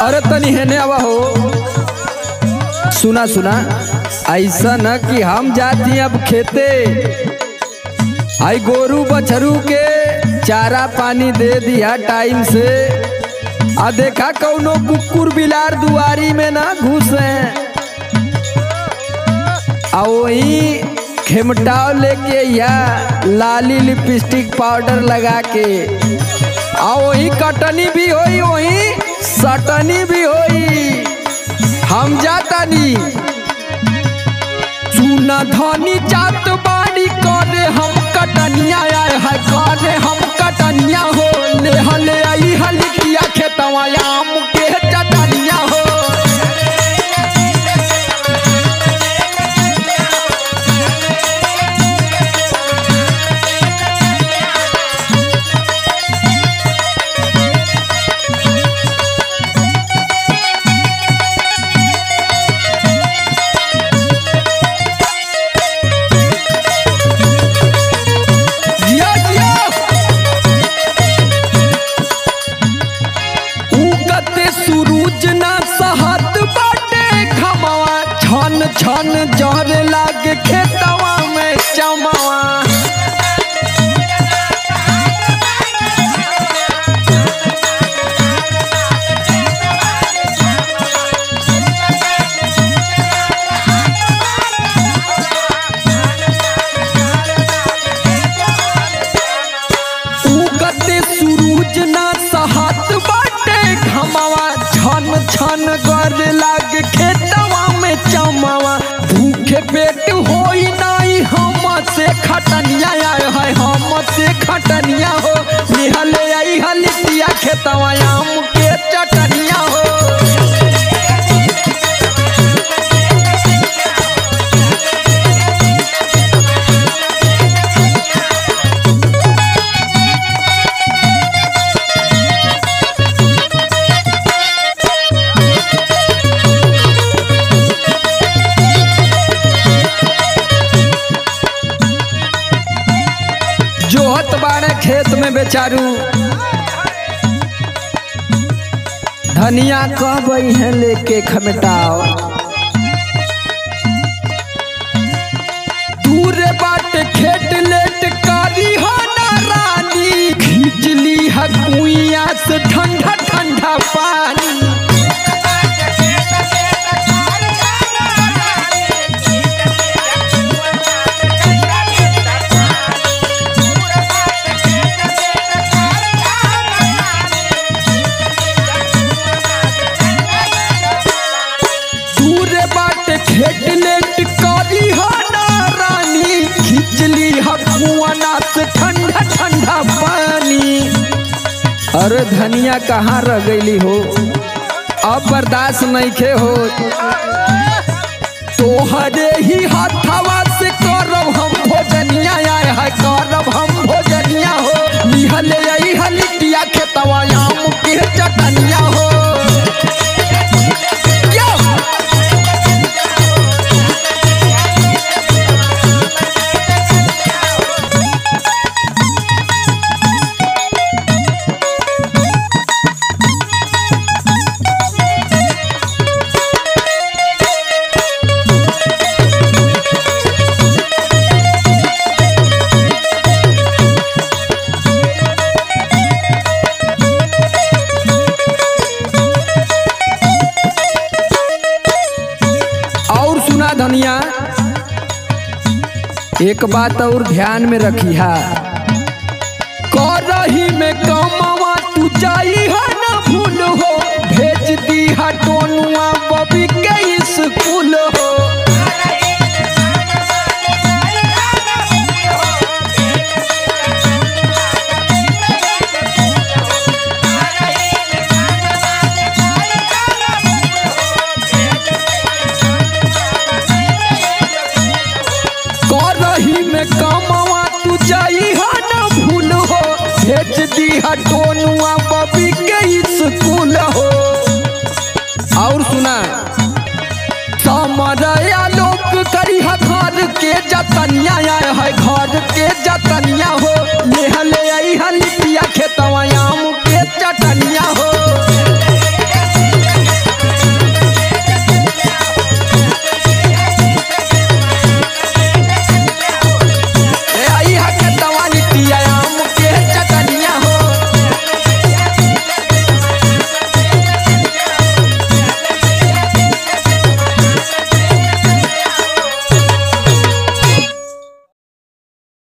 अरे तनी हेने आवा हो सुना सुना ऐसा न कि हम जाती अब खेते आई गोरू बछरू के चारा पानी दे दिया टाइम से आ देखा कौनो कुकुर बिलार दुआरी में ना घुसे आ वही खेमटाव लेके या लाली लिपस्टिक पाउडर लगा के आ वही कटनी भी होई वही सटनी भी होई हम जातानी चूना धनी जात बाड़ी करे हम कटनिया आए है करे हम कटनिया हो ले हले आई हलिया खेतवा आम के चटनिया हो जिया जिया उगते सूरज ना सहत बाटे खमवा छन छन जहर लागे खेतवा में चमवा उगते सूरज ना सहत बाटे घमवा छन छन गर लागे खेतवा में चमवा भूखे पेट होई नाई हम से खटनिया आए है हम से खटनिया हो निहले आई हलिया खेतवा आम के चटनिया हो जोहत बाड़े खेत में बेचारू धनिया कब है लेके खमटाओ दूर बाट खेत लेट कारी हो ना रानी खींचली है कुइया से ठंडा ठंडा पानी दूर बाट खेत लेट कारी हो ना रानी खिचली हकुआना से ठंडा ठंडा पानी अरे धनिया कहाँ रह गईली हो अब बर्दाश्त नहीं खे हो तोहरे ही हाथवा से करब हम भोजनिया आए है करब हम भोजनिया हो निहले आई हलिटिया खेतवा आम के चटनिया हो यो! और सुना धनिया एक बात और ध्यान में रखी है करही में कमावा तू जाई है ना भूल हो भेज दी है टोनुआ बबी के स्कूल हो करही में कमावा तू जाई है ना भूल हो भेज दी है टोनुआ बबी के स्कूल हो और सुना समरया लोक करी है घर के जतनिया आए है घर के जतनिया हो ले हले आई हलिया खेतवा आम के चटनिया हो